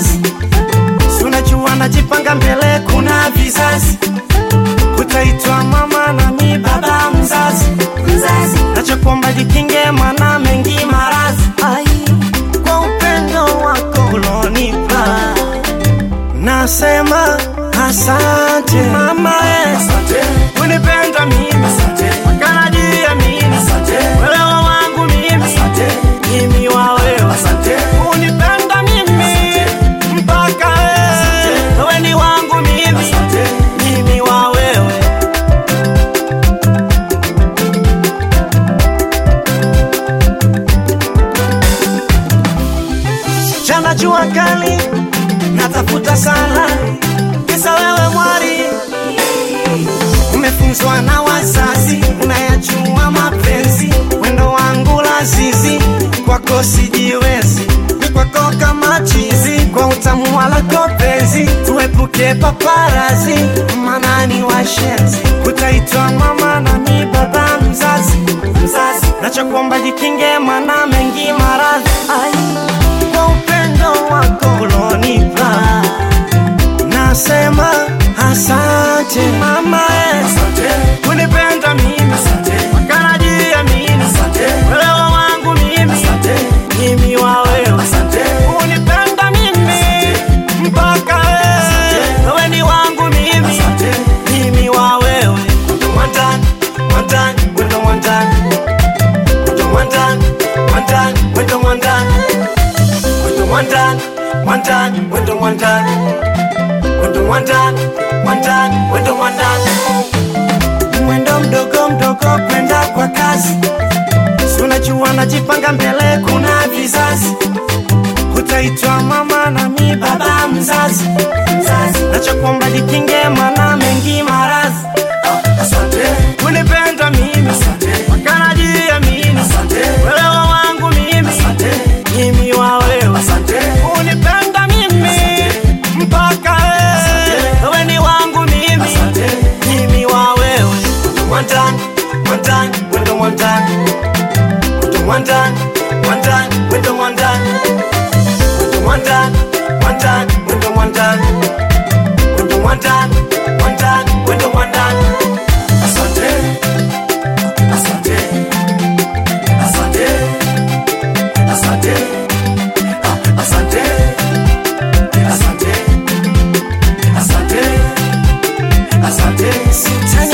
kazi, si unajua najipanga mbele, kuna vizazi, utaitwa mama nami baba mzazi, mzazi. Nachokuomba jikinge, mana mengi maradhi, ai, kwa upendo wako ulonipa nasema asante mama, eh. unipenda mimi makanajia mimi welewa wangu mimi mimi wa wewe unipenda mimi mpaka eh. wewe ni wangu mimi mimi wa wewe jana jua kali natafuta sana kisa wewe mwari umefunzwa na wazazi unayajua mapenzi wendo wangu lazizi kwako sijiwezi ni kwako kama chizi kwa utamu walako penzi tuepuke paparazi manani washenzi utaitwa mama nami baba mzazi mzazi nachokuomba jikinge mana mengi maradhi ai kwa upendo wako ulonipa nasema asante mama eh. unipenda mimi makanajia mimi welewa wangu mimi mimi wa wewe unipenda mimi mpaka eh. wewe ni wangu mimi mimi wa wewe mwandani mwandani wendo mwandani wendo mwandani mwandani wendo mwandani wendo mwandani mwandani wendo mwandani wendo mwandani mwandani wendo mwandani mwendo mdogo mdogo kwenda kwa kazi si unajua najipanga mbele kuna vizazi utaitwa mama nami baba mzazi mzazi nachokuomba jikinge mana mengi maradhi unipenda mimi makanajia mimi welewa wangu mimi mimi wa wewe unipenda mimi mpaka eh. wewe ni wangu mimi mimi wa wewe mwandani mwandani wendo mwandani wendo mwandani mwandani wendo mwandani wendo mwandani mwandani wendo mwandani wendo mwandani mwandani wendo mwandani asante asante asante asante Ah, asante asante asante asante